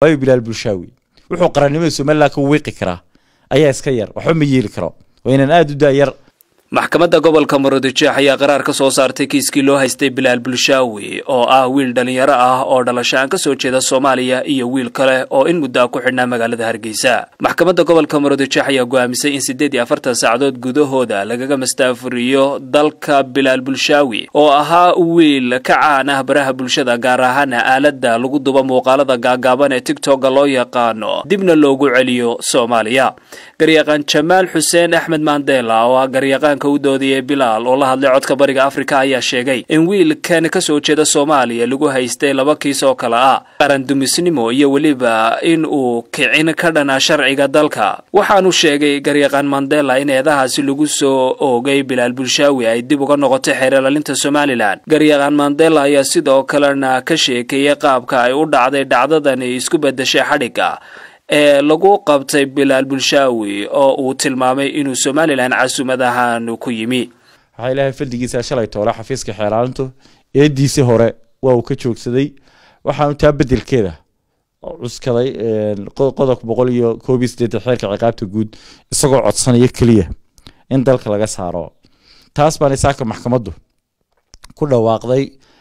waayo bilaal bulshaawi wuxuu qarannimada somalilan ka wiiqi karaa ayaa iska yar waxba ma yeeli karo waa inaan aada u daayar maxkamadda gobolka murudijeex ayaa qaraar ka soo saartay kiiskii loo haystay bilaal bulshaawi oo ah wiil dhalinyaro ah oo dhalasho aan ka soo jeeda soomaaliya iyo wiil kale oo in muddaa ku xidhnaa magaalada hargeysa maxkamadda gobolka murudijeex ayaa go'aamisay in siddeed iyo afartan saacadood gudahooda lagaga mastaafuriyo dalka bilaal bulshaawi oo ahaa wiil ka caan ah baraha bulshada gaar ahaana aaladda lagu duba muuqaalada gaagaaban ee tigtogga loo yaqaano dibna loogu celiyo soomaaliya garyaqaan jamaal xuseen axmed mandela oo ah garyaqaanka u doodiyey bilaal oo la hadlay codka bariga afrika ayaa sheegay in wiilkan ka soo jeeda soomaaliya lagu haystay laba kiis oo kale ah qaran dumisnimo iyo weliba in uu kicin ka dhana sharciga dalka waxaanu sheegay garyaqaan mandela in eedahaasi lagu soo oogay bilaal bulshaawi ay dib uga noqotay xeerlalinta somalilan garyaqaan mandela ayaa sidoo kalena ka sheekeeyey qaabka ay u dhacday dhacdadani isku bedeshay xadhigga ee lagu qabtay bilaal bulshaawi oo uu tilmaamay inuu somalilan casumad ahaan ku yimi waxaa ilaahay fadligiisa shalay toole xafiiska xeeraalintu eediisii hore waa uu ka joogsaday waxaanu taa bedelkeeda cuskaday qodobka boqol iyo koob iyo siddeetan xeerka ciqaabta guud isagoo codsanaya keliya in dalka laga saaro taas baana saaka maxkamaddu ku dhawaaqday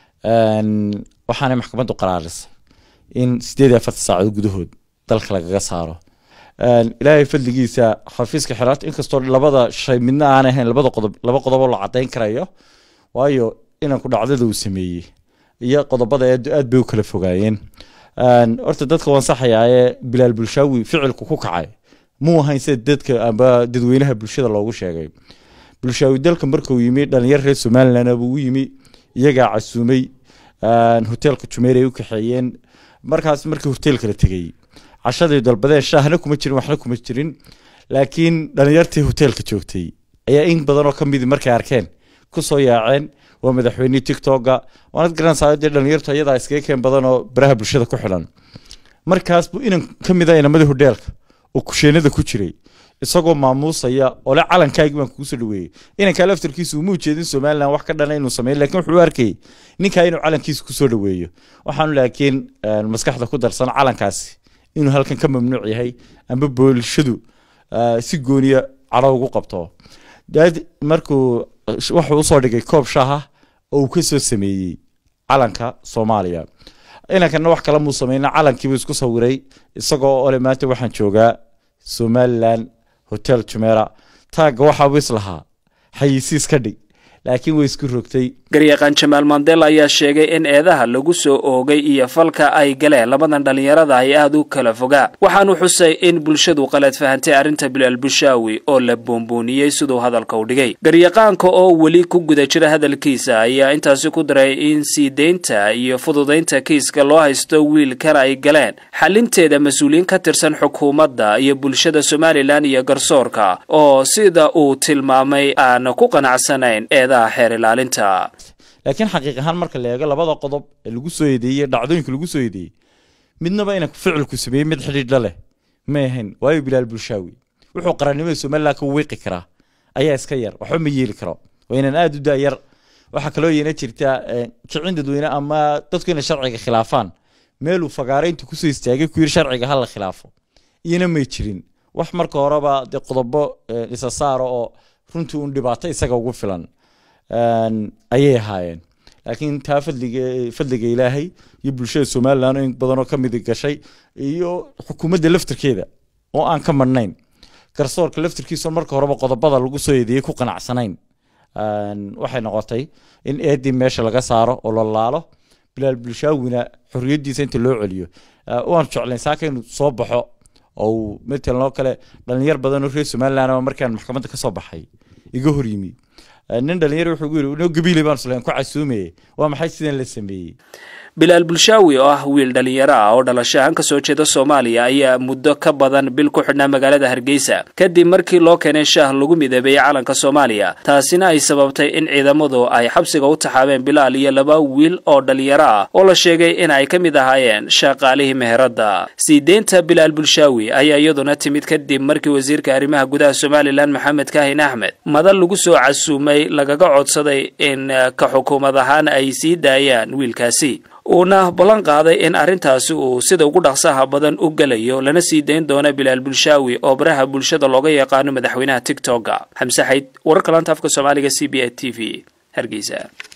waxaanay maxkamaddu qaraarisay in siddeed iyo afartan saacadood gudahood dalka lagaga saaro ilaahay fadligiisa xafiiska xeraanta inkastoo labada shay midna aan ahayn labada qodob laba qodoboo la cadayn karayo waayo inanku dhacdada uu sameeyey iyo qodobada aad bay u kala fogaayeen horta dadka waan saxayaa ee bilaal bulshaawi ficilku ku kacay muu ahayn sida dadka amba dadweynaha bulshada loogu sheegay bulshaawi dalka markuu yimi dhalinyar reer somaliland buu u yimi iyagaa casuumay hoteelka jumeer ay u kaxeeyeen markaas markii hoteelka la tegey cashadii dalbadeen shaahna kuma jirin waxna kuma jirin laakiin dhalinyartii hoteelka joogtay ayaa in badan oo ka midi markay arkeen kusoo yaaceen waa madaxweynihii tictokga waanad garanaysaa dee dhalinyartu ayadaa iskaga keen badan oo baraha bulshada ku xidhan markaas buu inan ka mid a inamadii hodheelka oo kusheenada ku jiray isagoo maamuusaya oo le calankaagii baan kugu soo dhaweeyey inankaa laftarkiisu uma ujeedin somalilan wax ka dhana inuu sameeyo lakin wuxuu u arkayay ninkaa inuu calankiisa kusoo dhaweeyo waxaanu laakiin maskaxda ku darsan calankaasi inuu halkan ka mamnuuc yahay amba boolshadu si gooniya cadho ugu qabto daad markuu wuxuu usoo dhigay koob shaaha oo uu kasoo sameeyey calanka soomaaliya inankana wax kale muu sameyna calankiibuu isku sawiray isagoo ole maanta waxaan joogaa somalilan hotel jumeera taagga waxaabuu islahaa xayisiis ka dhig laakiin way isku rogtay garyaqaan jamaal mandela ayaa sheegay in eedaha lagu soo oogay iyo falka ay galeen labadan dhallinyarada ay aada u kala fogaa waxaanu xusay in bulshadu qalad fahantay arrinta bilaal bushaawi oo la boonbooniyey siduu hadalka u dhigay garyaqaanka oo weli ku guda jira hadalkiisa ayaa intaasi ku daray in sii deynta iyo fududaynta kiiska loo haysto wiilkan ay galeen xalinteeda mas-uuliyiin ka tirsan xukuumadda iyo bulshada somalilan iyo garsoorka oo sida uu tilmaamay aan ku qanacsanayn eedaha xeer ilaalinta laakiin xaqiiq ahaan marka la eego labada qodob ee lagu soo eedeeyey dhacdooyinka lagu soo eedeeyey midnaba inanku ficilku sameeyey mid xidhiidha leh may ahayn waayo bilaal bulshaawi wuxuu qarannimada somalilan ka wiiqi karaa ayaa iska yar waxba ma yeeli karo waa inaan aada u daayar waxaa kaloo yeena jirta kicin dadweyne ama dadku inay sharciga khilaafaan meeluu fagaarayntu kusoo istaagay ku yiri sharciga ha la khilaafo iyana may jirin wax marka horeba dee qodobo isa saara oo runtii un dhibaato isaga ugu filan ayay ahaayeen laakiin taa fadliga fadliga ilaahay iyo bulshada somalilan in badanoo ka midi gashay iyo xukuumadda laftirkeeda oo aan ka madhnayn garsoorka laftirkiisa marka horeba qodobada lagu soo eedeeyey ku qanacsanayn waxay noqotay in eedii meesha laga saaro oo la laalo bilaal bulshaawina xorriyaddiisa inta loo celiyo waan jeclayn saaka inuu soo baxo oo matalan oo kale dhalinyar badan oo reer somaliland markaan maxkamadda ka soo baxay iga hor yimi nin dhalinyar wuxuu gu yiri no gabiile baan isleen ku casuumayay waa maxay sidan la sameeyey bilaal bulshaawi oo ah wiil dhalinyaro ah oo dhalasho ahaan kasoo jeeda soomaaliya ayaa muddo ka badan bil ku xidhnaa magaalada hargeysa kadib markii loo keenay shaah lagu midabeeyey calanka soomaaliya taasina ay sababtay in ciidamadu ay xabsiga u taxaabeen bilaal iyo laba wiil oo dhalinyaro ah oo la sheegay in ay ka mid ahaayeen shaqaalihii meheradda sii deynta bilaal bulshaawi ayaa iyaduna timid kadib markii wasiirka arrimaha gudaha somalilan maxamed kaahin axmed madal lagu soo casuumay lagaga codsaday in ka xukuumad ahaan ay sii daayaan wiilkaasi uuna ballan qaaday in arrintaasi uu sida ugu dhaqsaha badan u gelayo lana sii dayn doono bilaal bulshaawi oo baraha bulshada looga yaqaano madaxweynaha tigtokga xamse xayd wararka laanta afka soomaaliga c b a t v hargeysa